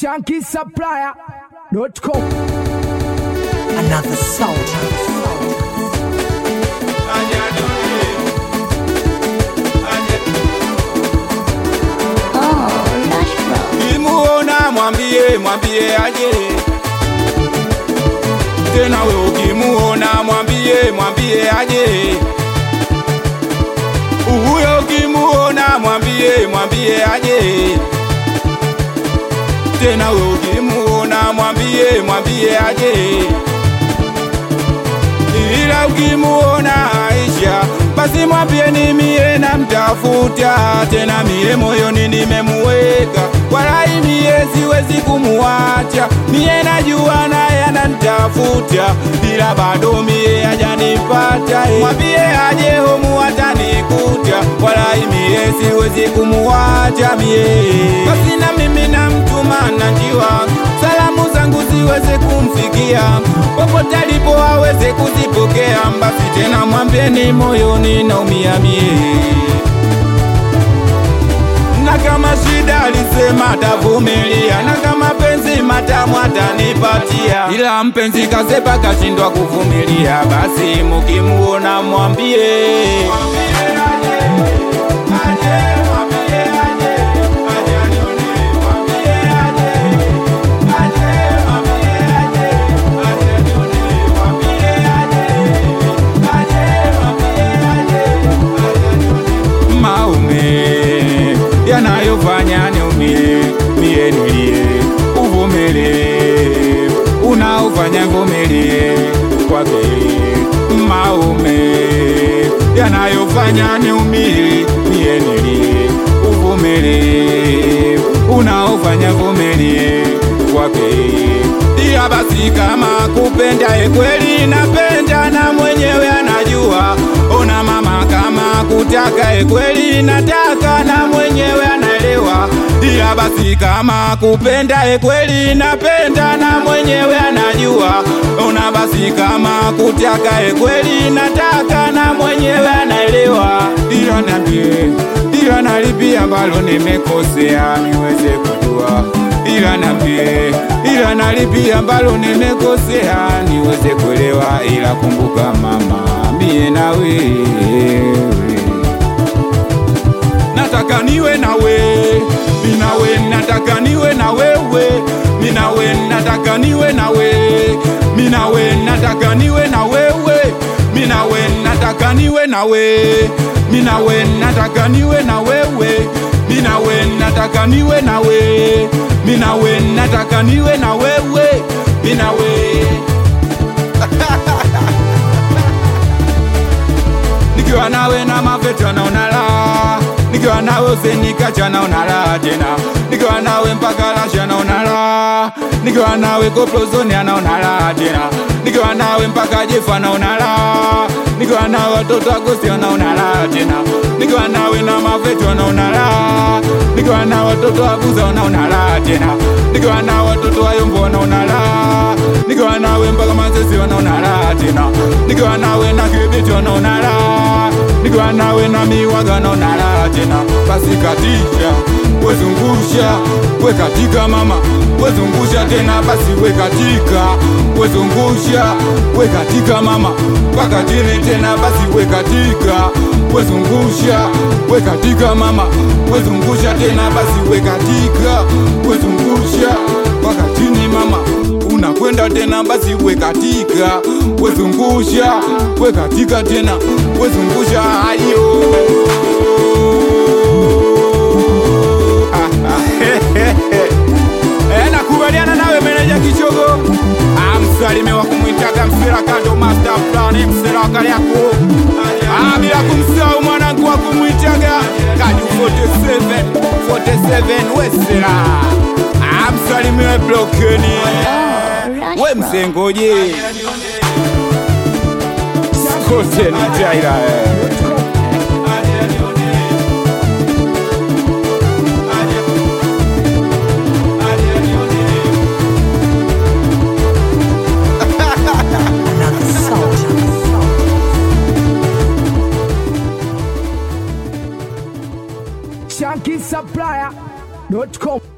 shankisupplier.com. Another soldier. Oh, Lush Bro. Ukimuona mwambie mwambie aje tena, we ukimuona mwambie mwambie aje huyo, ukimuona mwambie mwambie aje tena, we ukimuona mwambie mwambie aje ila ukimuona Aisha basi mwambie ni mie namtafuta tena, mie moyoni nimemuweka, wala mie siwezi kumuacha, mie najua naye ananitafuta, ila bado mie hajanipata. Mwambie aje homu atanikuta, wala mie siwezi kumuacha mie, basi na mimi namtuma na njiwa salamu zangu ziweze kumfikia popote alipo aweze kuzipokea. Basi tena mwambieni moyoni naumia mie, na kama shida alisema atavumilia, na kama penzi matamu atanipatia, ila mpenzi kasepa kashindwa kuvumilia. Basi mukimuona mwambie maume yanayofanya niumie mie nilie, uvumilie unaofanya vumilie kwake. Maume yanayofanya niumie mie nilie, uvumilie unaofanya vumilie kwake. Iya basi, kama kupenda kweli napenda na mwenyewe anajua. Ona mama, kama kutaka kweli nataka na mwenyewe anaelewa. Iya basi, kama kupenda kweli napenda na mwenyewe anajua. Ona basi, kama kutaka kweli nataka na mwenyewe anaelewa. Ila niambie, ila nalipia ambalo nimekosea niweze kujua ila nambie, ila nalipia ambalo nimekosea niweze kuelewa, ila kumbuka mama, mie na wewe nataka niwe nawe, minawe nataka niwe na wewe, minawe nataka niwe nawe, minawe nataka niwe na wewe, minawe nataka niwe nawe, minawe nataka niwe na wewe, minawe nataka niwe nawe, minawe nataka niwe na wewe, minawe nikiwa nawe na mafeto naona raha, nikiwa nawe usenikacha naona raha tena, nikiwa nawe mpaka lasha naona raha, nikiwa nawe koplozoni anaona raha tena, nikiwa nawe mpaka jefa naona raha, nikiwa nawe watoto agosti wanaona raha tena, nikiwa nawe na mafeto wanaona raha, nikiwa nawe watoto abuza wanaona raha tena, nikiwa nawe watoto wayombo wanaona raha, nikiwa nawe mpaka mazezi wanaona raha tena, nikiwa nawe na kibiti wanaona raha, nikiwa nawe na miwaga wanaona raha tena. Basi katisha wezungusha, we katika mama, wezungusha tena, basi we katika, wezungusha, we katika mama, mpaka chini tena, basi we katika, wezungusha, we katika mama, wezungusha tena, basi we katika, wezungusha, mpaka chini mama unakwenda tena basi we katika wezungusha we katika tena wezungusha ayo Ah, ah, Eh, nakubaliana nawe meneja kichogo Ah, msalime wa kumwitaga msira kando master plan msira wa Kariakoo Ah, bila kumsahau mwanangu wa kumwitaga kaju 47 47 wesera Ah, msalimiwe blokeni Lush we Bro. msengoje kote ni jaira eh. Another soldier. shankisupplier.com.